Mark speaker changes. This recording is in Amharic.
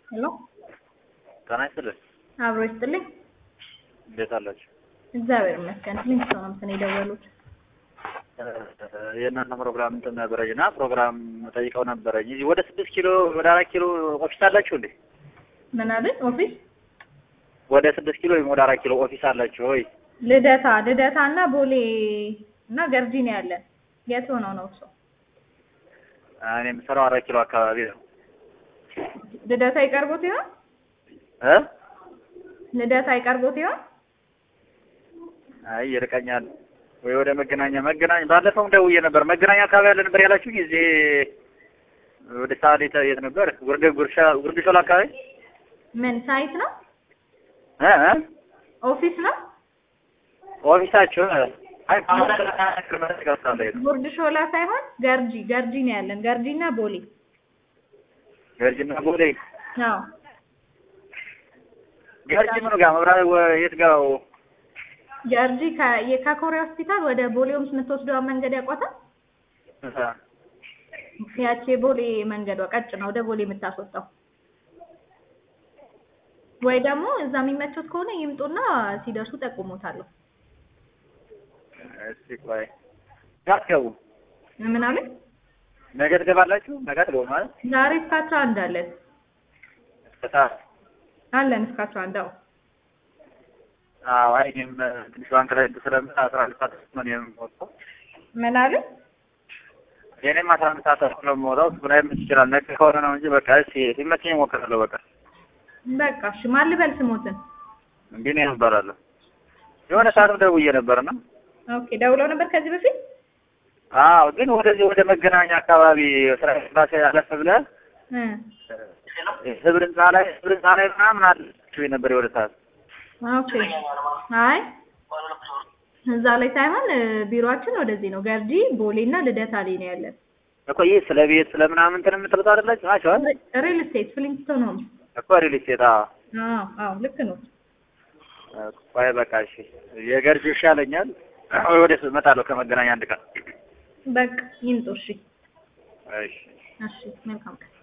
Speaker 1: ሄሎ
Speaker 2: ጤና ይስጥልኝ።
Speaker 1: አብሮ ይስጥልኝ።
Speaker 2: እንዴት አላችሁ?
Speaker 1: እግዚአብሔር ይመስገን። ምን ሰው ነው እንትን የደወሉት?
Speaker 2: የእናንተ ፕሮግራም እንትን ነበረኝ እና ፕሮግራም ጠይቀው ነበረኝ። እዚህ ወደ ስድስት ኪሎ ወደ አራት ኪሎ ኦፊስ አላችሁ እንዴ?
Speaker 1: ምን አለ ኦፊስ?
Speaker 2: ወደ ስድስት ኪሎ ወይም ወደ አራት ኪሎ ኦፊስ አላችሁ ወይ?
Speaker 1: ልደታ ልደታ እና ቦሌ እና ገርጂ ነው ያለን። የት ሆነው ነው እሱ?
Speaker 2: እኔ የምሰራው አራት ኪሎ አካባቢ ነው።
Speaker 1: ልደታ ይቀርቦት ይሆን?
Speaker 2: እ
Speaker 1: ልደታ ይቀርቦት ይሆን?
Speaker 2: አይ ይርቀኛል። ወይ ወደ መገናኛ መገናኛ ባለፈውም ደውዬ ነበር። መገናኛ አካባቢ ያለ ነበር ያላችሁ ጊዜ ወደ ሳሌ የት ነበር? ጉርድ ጉርሻ ጉርድ ሾላ አካባቢ
Speaker 1: ምን ሳይት ነው?
Speaker 2: እ እ
Speaker 1: ኦፊስ ነው?
Speaker 2: ኦፊሳችሁ አይ ማለት ገብታለሁ
Speaker 1: ጉርድ ሾላ ሳይሆን ገርጂ ገርጂ ነው ያለን። ገርጂ እና ቦሌ።
Speaker 2: ገርጅና ቦሌ
Speaker 1: አዎ
Speaker 2: ገርጅ ምኑ ጋር መብራት የት ጋር
Speaker 1: ገርጂ ከ- የ- ከኮሪያ ሆስፒታል ወደ ቦሌ ሆምስ የምትወስደዋ መንገድ ያውቋታል? ያቺ የቦሌ መንገዷ ቀጭን ነው ወደ ቦሌ የምታስወጣው። ወይ ደግሞ እዛ የሚመቾት ከሆነ ይምጡና ሲደርሱ ጠቁሞታለሁ።
Speaker 2: እስቲ ቆይ ጋትገቡ
Speaker 1: ምን አለ?
Speaker 2: ነገ ትገባላችሁ? ነገ ትገቡ ማለት
Speaker 1: ዛሬ እስከ አስራ አንድ አለን
Speaker 2: እስከ ሰዓት
Speaker 1: አለን እስከ አስራ አንድ አዎ።
Speaker 2: አዎ አይ እኔም ትንሽ ባንክ ላይ እንትን ስለምል አስራ አንድ ሰዓት ነው የምወጣው።
Speaker 1: ምን አለ?
Speaker 2: የእኔም አስራ አንድ ሰዓት ነው የምወጣው። እሱ ላይመች ይችላል። ነገ ከሆነ ነው እንጂ በቃ እስኪ ሲመቸኝ እሞክራለሁ። በቃ
Speaker 1: በቃ እሺ፣ ማን ልበል ስሞትን?
Speaker 2: እንዲህ ነው እባላለሁ። የሆነ ሰዓትም ደውዬ ነበርና
Speaker 1: ኦኬ፣ ደውለው ነበር ከዚህ በፊት?
Speaker 2: አዎ ግን ወደዚህ ወደ መገናኛ አካባቢ ስራ ባሴ አለፍ ብለህ
Speaker 1: እ
Speaker 2: ህብር ህንፃ ላይ ህብር ህንፃ ላይ ምናምን አለችው ነበር የወደ ሰዓት
Speaker 1: ኦኬ። አይ እዛ ላይ ሳይሆን እ፣ ቢሮአችን ወደዚህ ነው። ገርጂ፣ ቦሌ እና ልደታ ላይ ነው ያለን።
Speaker 2: እኮ ይህ ስለ ቤት ስለ ምናምን እንትን የምትሉት አይደላችሁ ናቸው
Speaker 1: ሪል ስቴት ፍሊንግስቶን ሆምስ።
Speaker 2: እኮ ሪል ስቴት አዎ
Speaker 1: አዎ አዎ፣ ልክ ነው።
Speaker 2: ቆይ በቃ እሺ የገርጂ ይሻለኛል ወደ እመጣለሁ ከመገናኛ አንድ ቀን
Speaker 1: በቃ ይምጡ። እሺ
Speaker 2: እሺ
Speaker 1: እሺ፣ መልካም ቀን